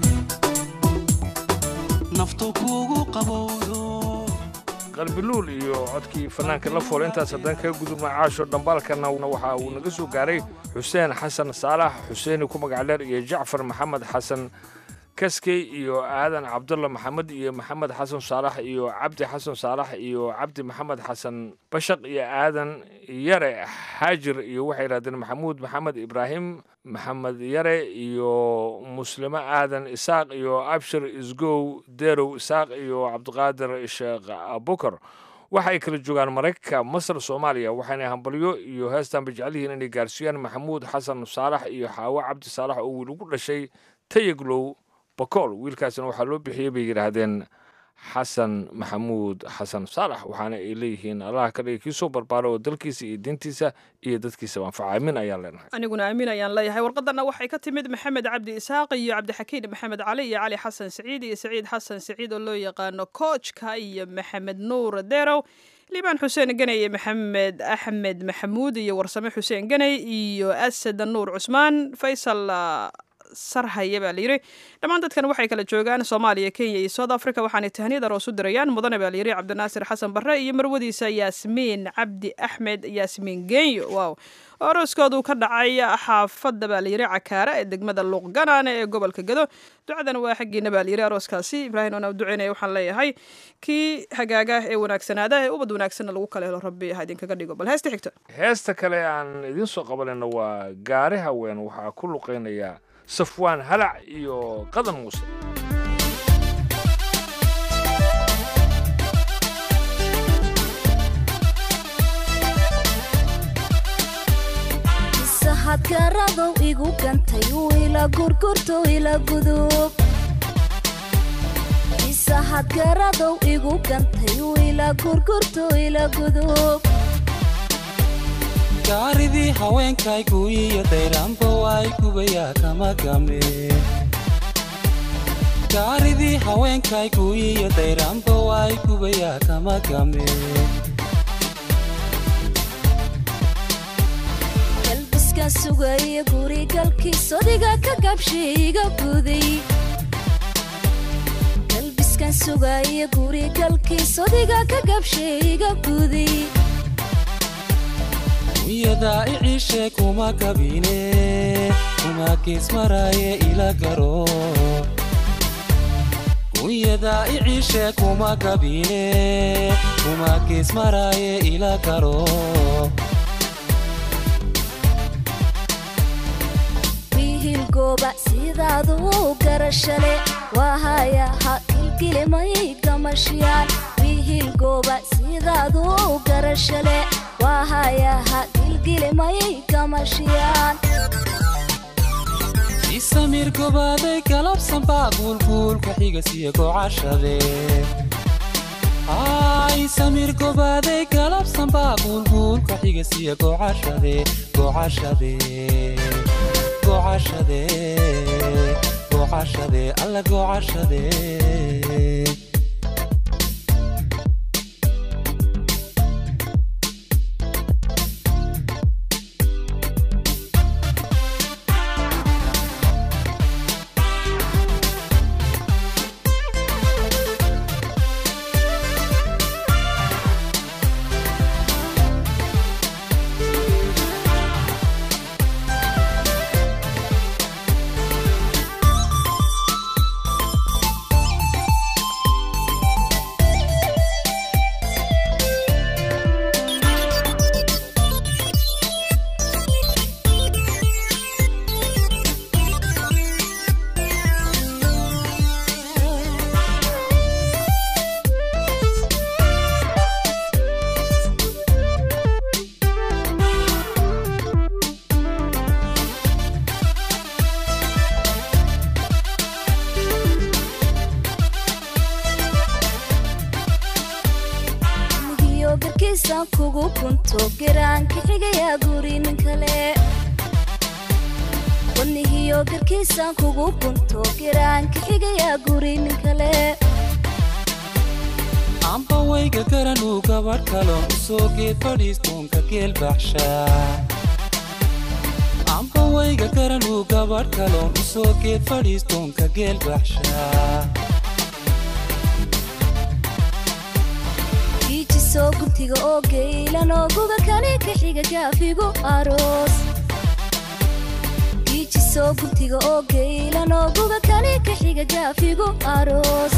Speaker 13: naftu kugu qabowdo
Speaker 10: qalbiluul iyo codkii fanaanka la fool intaas haddaan kaga gudubna caasho dhambaalkana waxa uu naga soo gaaray xuseen xasan saalax xuseeni ku magac dheer iyo jacfar maxamed xasan kaskey iyo aadan cabdulla maxamed iyo maxamed xasan saalax iyo cabdi xasan saalax iyo cabdi maxamed xasan bashaq iyo aadan yare xaajir iyo waxay yidhahdeen maxamuud maxamed ibraahim maxamed yare iyo muslimo aadan isaaq iyo abshir isgow derow isaaq iyo cabdiqaadir sheekh abukar waxay kala joogaan maraykanka masar soomaaliya waxayna hambalyo iyo heestanba jecelyihiin inay gaarsiiyaan maxamuud xasan saalax iyo xaawo cabdi saalax oo wiil ugu dhashay tayaglow bakool wiilkaasina waxaa loo bixiyey bay yidhaahdeen xasan maxamuud xasan saalax waxaana ay leeyihiin allaha ka dhigay kii soo barbaara oo dalkiisa iyo diintiisa iyo dadkiisa anfaca aamin ayaan leenahay
Speaker 6: aniguna aamin ayaan leeyahay warqadana waxay ka timid maxamed cabdi isaaq iyo cabdixakiin maxamed cali iyo cali xasan siciid iyo saciid xasan siciid oo loo yaqaano koojka iyo maxamed nuur derow liibaan xuseen ganay iyo maxamed axmed maxamuud iyo warsame xuseen ganay iyo asad nuur cusmaan faysal sarhaya baa layidhi dhammaan dadkan waxay kala joogaan soomaaliya kenya iyo south africa waxaanay tahniyad aroos u dirayaan mudane baa layidhi cabdinaasir xasan barre iyo marwadiisa yaasmiin cabdi axmed yaasmiin genyo wow oo arooskoodu ka dhacay xaafadda baa layidhi cakaara ee degmada luuqganaane ee gobolka gado ducadan waa xaggiina baa layidhi arooskaasi ibraahim oona duceynaya waxaan leeyahay kii hagaaga ee wanaagsanaada ee ubad wanaagsanna lagu kala helo rabbi ha idinkaga dhigo bal heesta xigta
Speaker 10: heesta kale aan idiin soo qabanayna waa gaari haween waxaa ku luqeynaya safwaan halac iyo qadan muuse
Speaker 14: sahadkaradow igu gantay ila gurgurto ila gudub isahadkaradow igu gantay ila gurgurto ila gudub
Speaker 13: gaaridii haweenkaygu iyo dayraanba waay gubayaa kama game gaaridii haweenkaygu iyo dayraanba waay gubayaa kama game
Speaker 14: galbiskan sugaya gurigalkiis odiga ka gabshiiga guday galbiskan sugaya gurigalkiis odiga ka gabshiiga guday
Speaker 13: wiyadaa iciishe kuma kabine kuma geesmaraaye ila garo wiyadaa iciishe kuma kabine kuma geesmaraaye ila garo
Speaker 14: wiihilgooba sidaaduu garashale waahayaha kilkilimay gamashiyaan wiihilgooba sidaaduu garashale waahayaha kilkilimay gamashiyaan
Speaker 13: isamir gobaaday galabsanbaa guulguulka xigasiyo gocashade isamir gobaaday galabsanbaa guulguulka xigasiyo gocashade gocashade gocashade gocashade alla gocashade
Speaker 14: migiyo garkiisan kugu kunto garaanka xigayaa guri nin kale wadnihiyo garkiisan kugu kunto garaanka xigayaa guri nin kale
Speaker 13: amba wayga garanuu gabadh kaloon u soo geed fadhiistoonka geel baxshaa amba wayga garanuu gabadh kaloon u soo geed fadhiistoonka geel baxshaa
Speaker 14: giijisoo guntiga oo geylan oo guga kani ka xiga gaafigu aroos giijisoo soo guntiga oo geylan oo guga kali ka xiga gaafigu aroos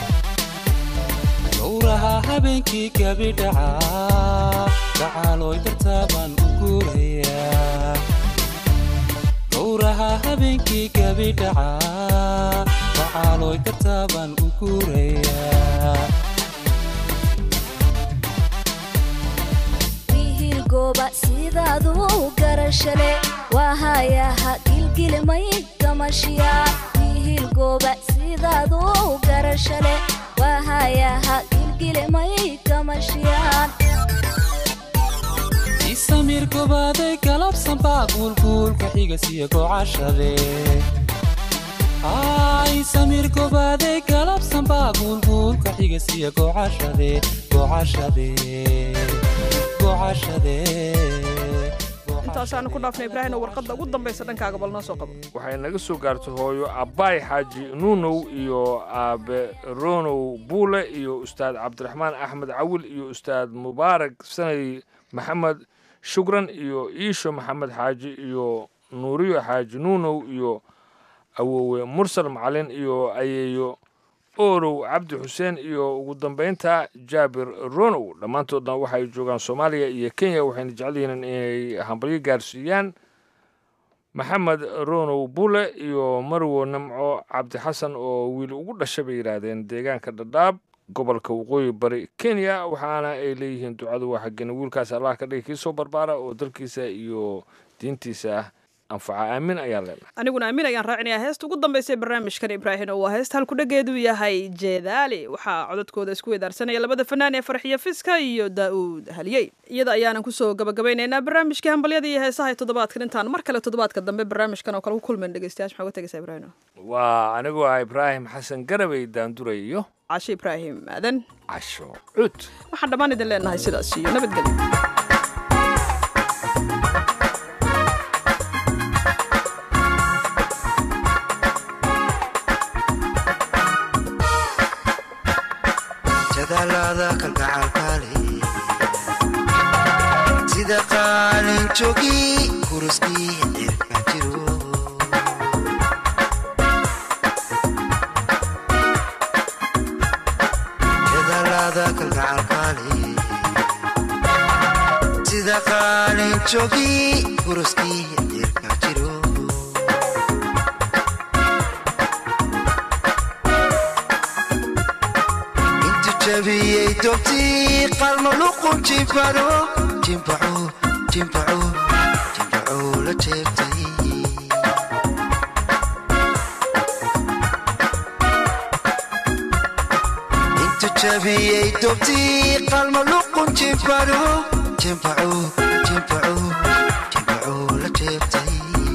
Speaker 13: gowraha habeenkii gabidhaca gacaalooy dartaabaan u guurayaa gowraha habeenkii gabidhaca gacaalooy dartaabaan u guurayaa
Speaker 14: wiihil gooba sidaadu garashale waa hayaha gilgilmay gamashiya wiihil gooba sidaadu garashale waa hayaha gilgilmay gamashiyaan
Speaker 13: isamir gobaaday galabsan baa guulguulka xiga siya gocashade isamir gobaaday galabsan baa guulguulka xiga siya gocashade gocashade gocashade
Speaker 6: intaasaanu ku dhaafnay ibraahino warqadda ugu dambaysa dhankaaga bal noo soo qabo
Speaker 10: waxay naga soo gaartay hooyo abbaay xaaji nuunow iyo aabe ronow buule iyo ustaad cabdiraxmaan axmed cawil iyo ustaad mubaarak sanay maxamed shukran iyo iisho maxamed xaaji iyo nuuriyo xaaji nuunow iyo awowe mursal macalin iyo ayeeyo oorow cabdi xuseen iyo ugu dambaynta jaabir ronow dhammaantoodna waxay joogaan soomaaliya iyo kenya waxayna jecel yihiin inay hambalyo gaarsiiyaan maxamed ronow bule iyo marwo namco cabdi xasan oo wiil ugu dhashay bay yidhaahdeen deegaanka dhadhaab gobolka waqooyi bari kenya waxaana ay leeyihiin ducadu waa xaggena wiilkaas allah ka dhigi kii soo barbaara oo dalkiisa iyo diintiisa anfaca aamin ayaan leenahay
Speaker 6: aniguna aamin ayaan raacinayaa heesta ugu dambaysa ee barnaamijkan ibraahim oo waa heesta halkudhageedu yahay jeedaali waxaa codadkooda isku wedaarsanaya labada fanaan ee farxiyo fiska iyo daa'uud haliyey iyada ayaanan kusoo gabagabaynaynaa barnaamijkii hambalyada iyo heesaha ee toddobaadkan intaan mar kale toddobaadka dambe barnaamijkan oo kale ku kulmayn dhegeystayaal maxaa uga tegaysaa ibraahim
Speaker 10: waa anigoo ah ibraahim xasan garabay daanduray iyo
Speaker 6: casho ibraahim aadan
Speaker 10: casho cud
Speaker 6: waxaan dhammaan idin leenahay sidaas iyo nabadgelyo
Speaker 15: jadaalada kalgacalkaale sida qaalin jogi kuruskii cirka jiro jadaalada kalgacalkaale sida qaalin jogi kuruskii cirka jiro jabiyey dobtii qalmo luqun jimbaro jimbaco jimbaco jimbaco la jeebtay intu jabiyey dobtii qalmo luqun jimbaro jimbaco jimbaco jimbaco la jeebtay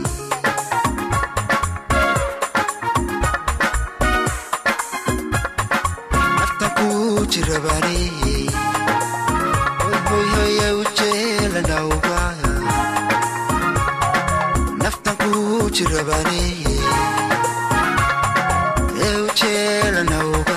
Speaker 15: jirabane hoyhoya ujeelanawga naftan ku jirabane ee ujeelanawga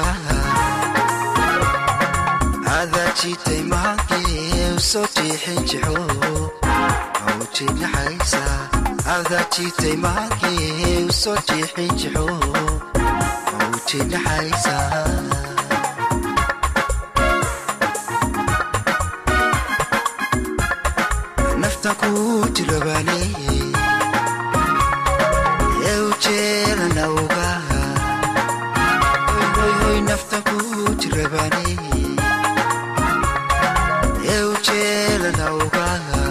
Speaker 15: adaa jitay mahankee usoo jiixin jixo awjinaxaysa adaa jitay mahankee usoo jiixin jixo awjinaxaysa kujirabane ee ujeelanawga hoyhoy nafta kujirabane ee ujeelanawga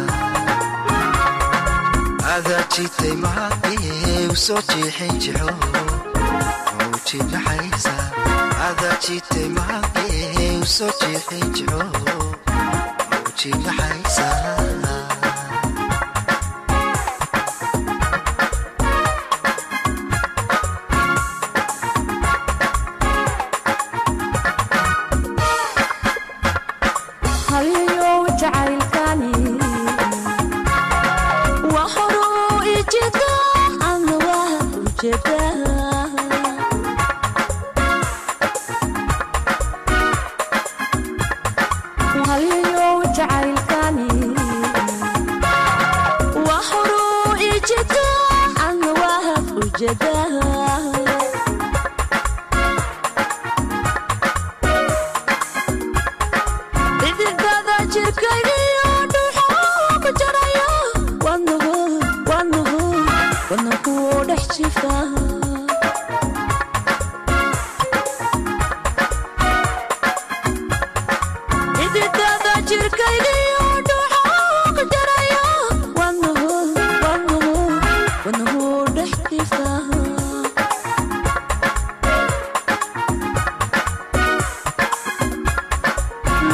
Speaker 15: adaa jitay mahadee usoo jiixin jixo awjinaxaysa adaa jitay mahadee usoo jiixin jixo awjinaxaysa
Speaker 14: Wahuru ijita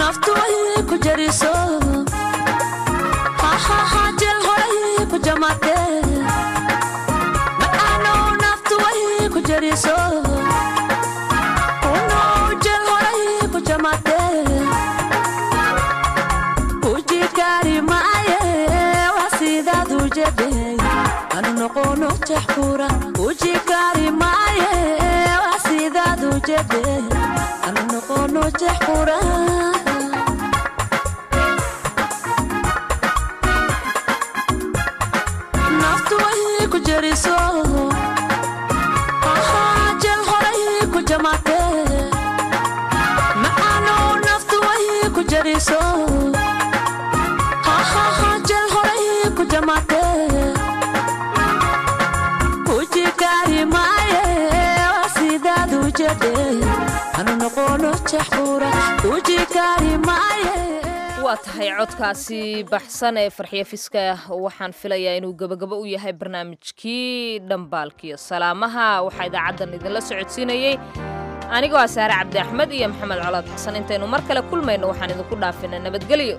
Speaker 16: naftu way ku jariso hahaha jel horay ku jamate macaano naftu way ku jariso uno jel horay ku jamate uji kari maaye waa sidaad u jedhe anu noqono jaxkura uji kari maaye waa sidaad u jedhe anu noqono jaxkura naftu way ku jeriso Ahaa, jel horay ku jamate macaano naftu way ku jeriso Ahaa, jel horay ku jamate uji kari maaye waa sidaad u jedhe anu noqono jaxkura uji kari maaye
Speaker 1: waa tahay codkaasi baxsan ee farxiyo fiska waxaan filayaa inuu gebagabo u yahay barnaamijkii dhambaalkiyo salaamaha waxaa idaacaddan idinla socodsiinayey anigoo ah saare cabdi axmed iyo maxamed colaad xasan intaynu mar kale kulmayno waxaan idinku dhaafinaa nabadgelyo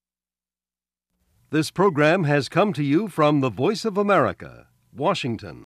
Speaker 17: This program has come to you from the Voice of America, Washington.